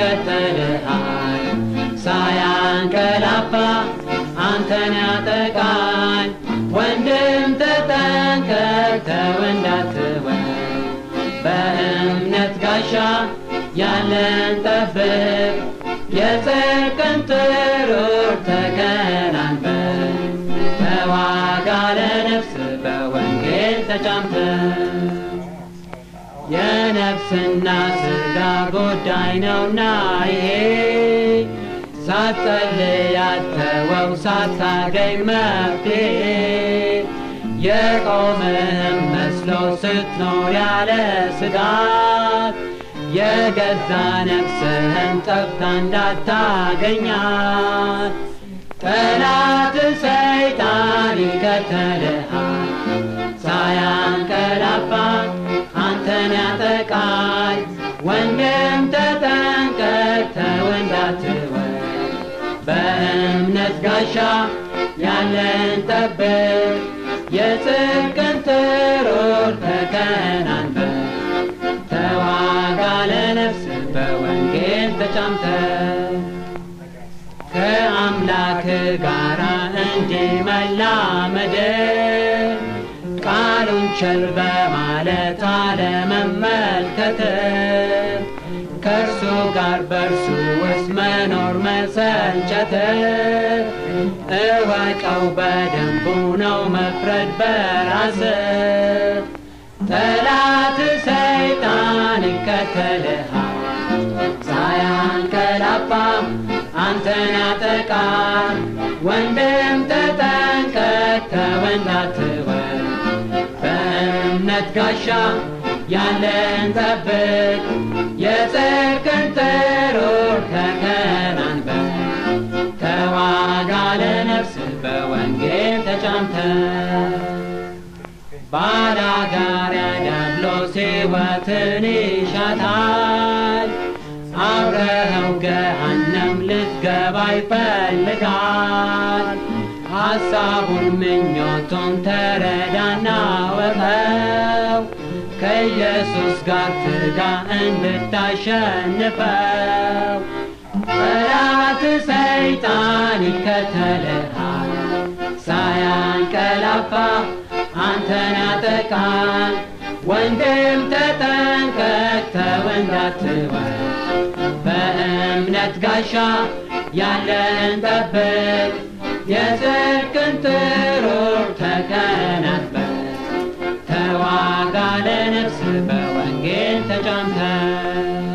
ይከተልሃል ሳያንቀላፋ አንተን ያጠቃል ወንድም ተጠንቀቅ ተው እንዳትወድ በእምነት ጋሻ ያለን ጠብቅ የጽድቅን ጥሩር ተከናንበን ተዋጋ ለነፍስ በወንጌል ተጫምተ የነፍስና ስጋ ጉዳይ ነውና ይሄ ሳትጸልይ አትተወው ሳታገኝ መፍትሄ የቆምህም መስሎ ስትኖር ያለ ስጋት የገዛ ነፍስህን ጠፍታ እንዳታገኛት ጠላት ሰይጣን ይከተልሃል ሳያንቀላፋ አንተን ያጠቃል ወንድም ተጠንቀቅ ተው እንዳትወድ በእምነት ጋሻ ያለን ጠብቅ የጽድቅን ጥሩር ተከናንበን ተዋጋ ለነፍስ በወንጌል ተጫምተ ከአምላክ ጋር እንዲመላመድ ቃሉን ቸል በማለት አለመመልከት ከእርሱ ጋር በእርሱ ውስጥ መኖር መሰልቸት እወቀው በደንቡ ነው መፍረድ በራስ ጠላት ሰይጣን ይከተልሃል ሳያንቀላፋ አንተን ያጠቃል ወንድም ተጠንቀቅ ተው እንዳትወድ በእምነት ጋሻ ያለን ጠብቅ የጽድቅን ጥሩር ተከናንበን ተዋጋ ለነፍስ በወንጌል ተጫምተ ባላጋራ ዲያብሎስ ሕይወትን ይሻታል አብረኸው ገሃነም ልትገባ ይፈልጋል ሐሳቡን ምኞቱን ተረዳና ወቀው ከኢየሱስ ጋር ትጋ እንድታሸንፈው ጠላት ሰይጣን ይከተልሃል ሳያንቀላፋ አንተን ያጠቃል ወንድም ተጠንቀቅ ተው እንዳትወድ በእምነት ጋሻ ያለን ጠብቅ የጽድቅን ጥሩር ተከናንበን ተዋጋ ለነፍስ በወንጌል ተጫምተ